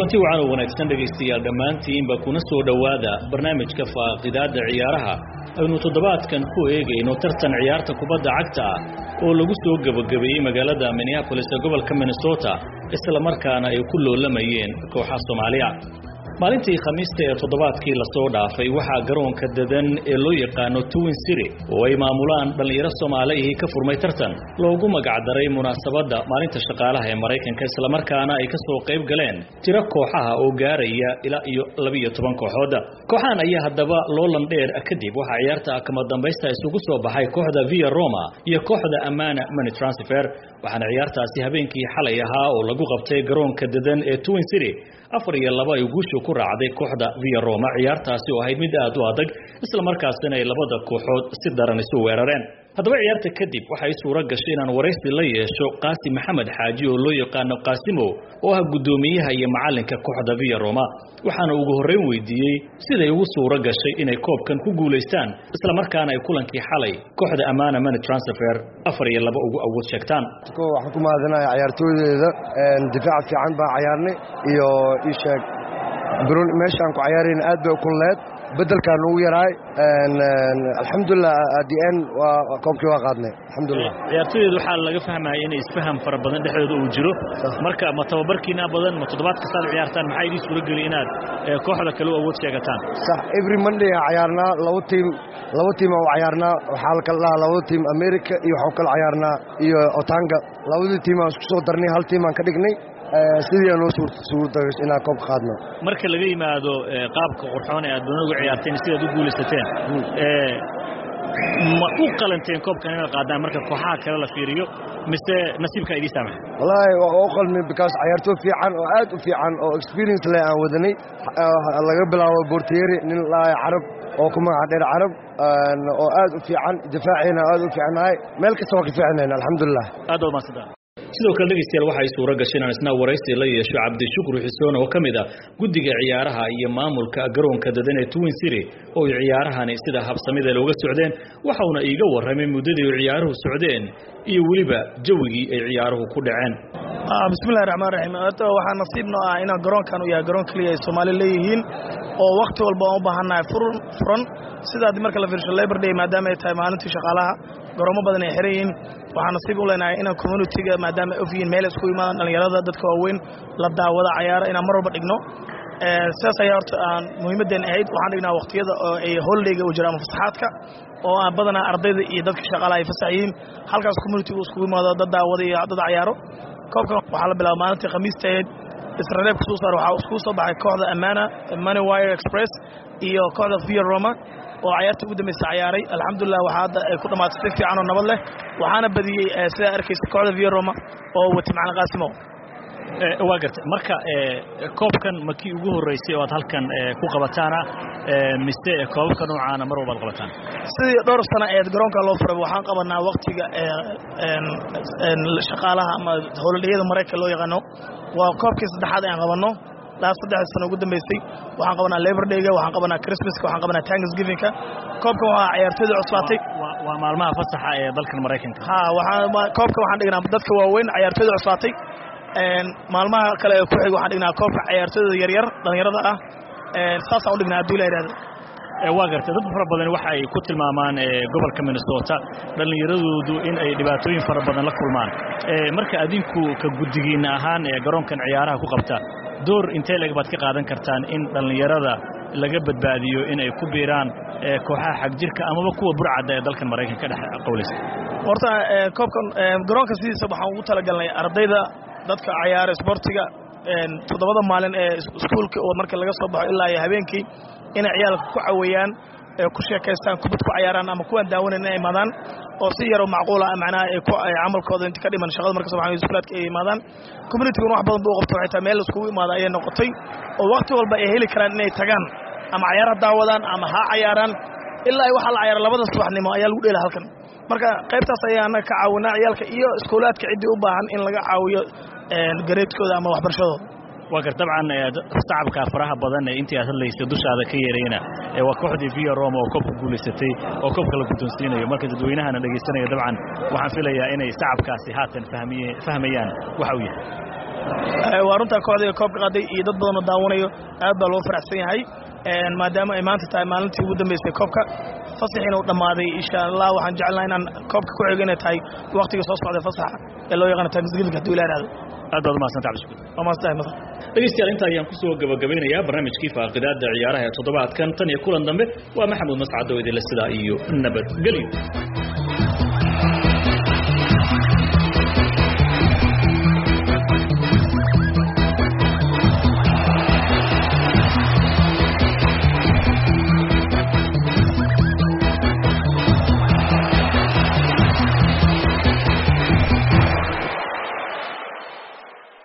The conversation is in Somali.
kulanti wacan oo wanaagsan dhegaystayaal dhammaantiinba kuna soo dhowaada barnaamijka faaqidaadda ciyaaraha aynu toddobaadkan ku eegayno tartan ciyaarta kubadda cagta ah oo lagu soo gebagabeeyey magaalada minneabolis ee gobolka minnesota isla markaana ay ku loolamayeen kooxa soomaaliya maalintii khamiista ee toddobaadkii lasoo dhaafay waxaa garoonka dadan ee loo yaqaano twin city oo ay maamulaan dhallinyaro soomaaliyihii ka furmay tartan loogu magacdaray munaasabadda maalinta shaqaalaha ee maraykanka islamarkaana ay ka soo qayb galeen tiro kooxaha oo gaaraya ilaa iyo labiiyo toban kooxood kooxahan ayaa haddaba loolan dheer kadib waxaa ciyaarta kama dambaysta isugu soo baxay kooxda via roma iyo kooxda amana mani transfer waxaana ciyaartaasi habeenkii xalay ahaa oo lagu qabtay garoonka dadan ee twin city afar iyo laba ay guushu ku raacday kooxda via roma ciyaartaasi oo ahayd mid aad u adag isla markaasina ay labada kooxood si daran isu weerareen haddaba ciyaarta kadib waxay suuro gashay inaan waraysi la yeesho qaasim maxamed xaaji oo loo yaqaano qaasimo oo ah guddoomiyaha iyo macalinka kooxda via roma waxaana ugu horreyn weydiiyey siday ugu suuro gashay inay koobkan ku guulaystaan isla markaana ay kulankii xalay kooxda amana mani transfer afar iyo laba ugu awood sheegtaan waxaan ku mahadinaya cayaartooydeeda difaac fiican baan cayaarnay iyo ii sheeg meeshaan ku cayaarayna aad bay kulleed bedelkaan ugu yaraay alxamdulilah adn waa koobkii waa qaadnay alxamdulilah ciyaartooydeeda waxaa laga fahmaya inay isfaham fara badan dhexdooda uu jiro marka ma tababarkiina badan ma toddobaad kastaad ciyaartaan maxaa idin suuro geli inaad kooxda kale u awood sheegataan sax every monday aan cayaarnaa laba tiim laba tiim aan u cayaarnaa waxaa la kala dhahaa labada tiim america iyo waxaan kala cayaarnaa iyo otanga labadii tiim aan isku soo darnay hal tiim aan ka dhignay sidii aan noo suurtagas inaan koob qaadno marka laga yimaado qaabka qurxoon ee aad banoonigu ciyaarteen sidaad u guulaysateen ma u qalanteen koobkan inaad qaadaan marka kooxaha kale la fiiriyo mise nasiibkaa idii saamaxa wallaahi waa u qalmi because cayaartooy fiican oo aad u fiican oo experience leh aan wadanay laga bilaabo bortieri nin laaya carab oo ku magaca dheer carab oo aad u fiican difaaciina aad u fiicnahay meel kasta waa ka fiicnayn alxamdulilah aad waa maasanta sidoo kale dhegeystayaal waxay suuro gashay inaan isna waraysi la yeesho cabdishukru xuseen oo ka mid ah guddiga ciyaaraha iyo maamulka garoonka dadan ee twin city oo ay ciyaarahani sida habsamida looga socdeen waxauna iiga warramay muddadii ay ciyaaruhu socdeen iyo weliba jawigii ay ciyaaruhu ku dhaceen bismillahi raxmaan raxiim waxaa nasiibno ah inaan garoonkan u yahay garoon keliya ay soomaali leeyihiin oo wakhti walba aan u baahannahay furan sidaad marka la fiirsho labor day maadaama ay tahay maalintii shaqaalaha garoomo badan ay xiran yihiin waxaan nasiib u leenahay inaan communitiga maadaama ay ogyihiin meel isku imaadaan dhallinyarada dadka waaweyn la daawada cayaara inaan mar walba dhigno sidaas ayaa horta aan muhiimaddeen ahayd waxaan dhignaa wakhtiyada oo ay holidayga u jira ama fasaxaadka oo aan badanaa ardayda iyo dadka shaqaalaha ay fasax yihiin halkaas communitigu iskugu imaado dad daawada iyo dad cayaaro koobkan waxaa la bilaaba maalintii khamiista ahayd israreebka soo saar waxaa iskugu soo baxay kooxda amana money wire express iyo kooxda via roma oo cayaarta ugu dambaysa cayaaray alxamdulilah waxaa hadda ay ku dhammaatay si fiican oo nabad leh waxaana badiyey sidaa arkaysa kooxda via roma oo wati macalin qaasimo waa gartay marka koobkan ma kii ugu horreysay oo aad halkan ku qabataana mise koobabka noocaana mar walbaad qabataan sidii dhowr sana eed garoonka loo furay waxaan qabanaa waktiga shaqaalaha ama howladhiyada maraykan loo yaqaano waa koobkii saddexaad aan qabanno laa saddex sano ugu dambaysay waxaan qabanaa labor dayga waxaan qabanaa christmaska waxaan qabanaa tanksgivingka koobkan waxaa ciyaartooyda cusbaatay waa maalmaha fasaxa ee dalkan maraykanka ha koobkan waxaan dhignaa dadka waaweyn ciyaartooyda cusbaatay maalmaha kale ee ku xig waxaan dhignaa koobka ciyaartooyda yaryar dhallinyarada ah saasaan u dhignaa hadduu la yidhahdo waa gartay dad fara badan waxa ay ku tilmaamaan gobolka minnesota dhallinyaradoodu in ay dhibaatooyin fara badan la kulmaan marka adinku ka guddigiinna ahaan ee garoonkan ciyaaraha ku qabta door intee leeg baad ka qaadan kartaan in dhallinyarada laga badbaadiyo in ay ku biiraan kooxaha xagjirka amaba kuwa burcadda ee dalkan maraykanka ka dhex qowlaysa horta koobkan garoonka sidiisa waxaan ugu talagalnay ardayda dadka cayaara isboortiga toddobada maalin ee iskuulka oo marka laga soo baxo ilaa iyo habeenkii inay ciyaalka ku caweeyaan ku sheekaystaan kubad ku cayaaraan ama kuwaan daawanayn inay imaadaan oo si yaroo macquula macnaha ay camalkooda inta ka dhiman shaqada marka sobaxan iskuulaadka ay imaadaan communitigun wax badan buu qabta waxay tahay meel laiskugu imaada ayay noqotay oo wakhti walba ay heli karaan inay tagaan ama cayaar ha daawadaan ama ha cayaaraan ilaa ay waxaa la cayaara labada subaxnimo ayaa lagu dheela halkan marka qaybtaas ayaa annaga ka caawinaa ciyaalka iyo iskuulaadka ciddii u baahan in laga caawiyo gareedkooda ama waxbarashadooda waa gar dabcan sacabka faraha badan ee intii aad hadlaysa dushaada ka yeerayna waa kooxdii via roma oo koobka guulaysatay oo koobka la guddoonsiinayo marka dadweynahana dhegaysanaya dabcan waxaan filayaa inay sacabkaasi haatan fahmayaan waxa uu yahay waa runtaa kooxdayga koobka qaaday iyo dad badanoo daawanayo aad baa loo faraxsan yahay maadaama ay maanta tahay maalintii ugu dambeysay koobka fasaxiina uu dhammaaday insha allah waxaan jecelnaha inaan koobka ku xigana tahay waktiga soo socday fasaxa ee loo yaqaano thanksgiving haduu ila ihahdo aad baad umahadsanta cabdishukuur waa maasantahay masar dhegeystayaal inta ayaan kusoo gabagabeynayaa barnaamijkii faaqidaada ciyaaraha ee toddobaadkan tan iyo kulan dambe waa maxamuud mascado idinle sidaa iyo nabadgelyo